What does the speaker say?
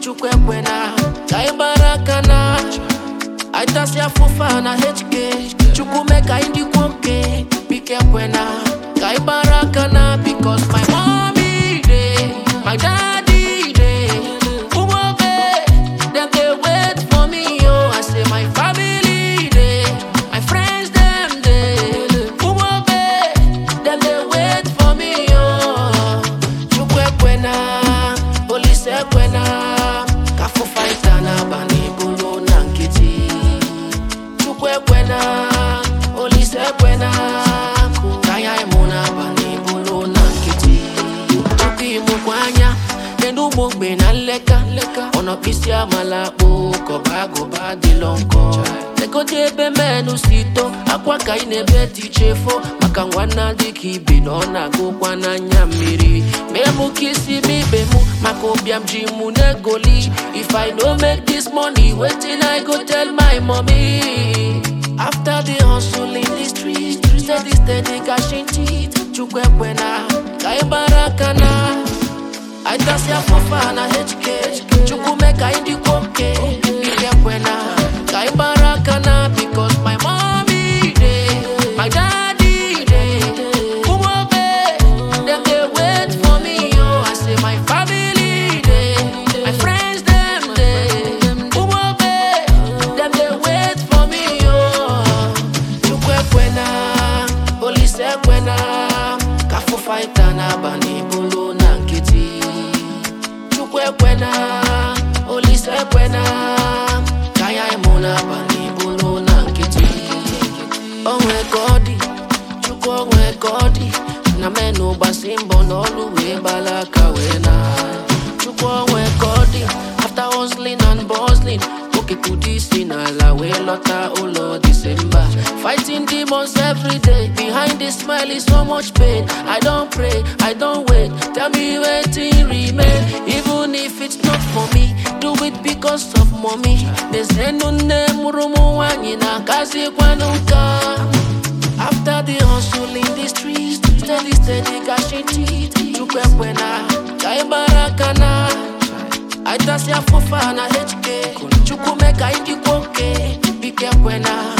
chukwu ekwena ka ị gbara aka na aitasi afụfa na hk chukwu mee ka anyị dịkwa oke biko ekwena ka ị gbara aka na bikos my mommy dey my daddy dey ụmụobe dem dey wait for me yo i say my family dey my friends dem dey ụmụobe dem dey wait for me yo chukwu ekwena olise ekwena ka afụfa ịta n'abalị bụrụ na nkịtị chukwu ekwena olise ekwena ka anya ịmụ n'abalị bụrụ na nkịtị chukwu imụkwa anya kedu ụmụ ogbe na nleka ọnọkpịsị amala akpụ kọba agụba dịlọ nkọ legote ebe menụ si to akwa ka ị na-ebe tichefo maka nwanna dịka ibe na ọ na-agụkwa n'anya mmiri mee mụ ka isi m ibe mụ maka ụbịam ji mụ na-egoli if i no make this money wetin i go tell my mommy after the hustle in the street steady steady cashing teeth chukwu ekwena ka ị gbara aka na aitasi afụfa na hk chukwu mee ka anyị dịkwa oke biko ekwena ka ị gbara aka na bikos my mommy dey my daddy dey ụmụobe dem dey wait for me yo i say my family dey my friends dem dey ụmụobe dem dey wait for me yo chukwu ekwena olise ekwena ka afụfa ịta n'abalị bụrụ na nkịtị chukwu ekwena olise ekwena ka anya ịmụ n'abalị bụrụ na nkịtị onwe ka ọ dị chukwu onwe ka ọ dị na menụ gbasi mbọ n'ọlụ wee gbala aka wee na chukwu onwe ka ọ dị after hustling and bustling okekudu isi n'ala wee lọta ụlọ disemba fighting demons every day behind the smile is so much pain i don pray i don wait tell me wetin remain even if it's not for me do it because of mommy mezienu nne mụrụ m nwanyị na-akazikwanụ nka After the hustle in the streets, steady, steady, cashing teeth. Chukwu ekwena, ka ị gbara aka na. Aitasi afụfa na HK. Chukwu mee ka anyị dịkwa oke, biko ekwena.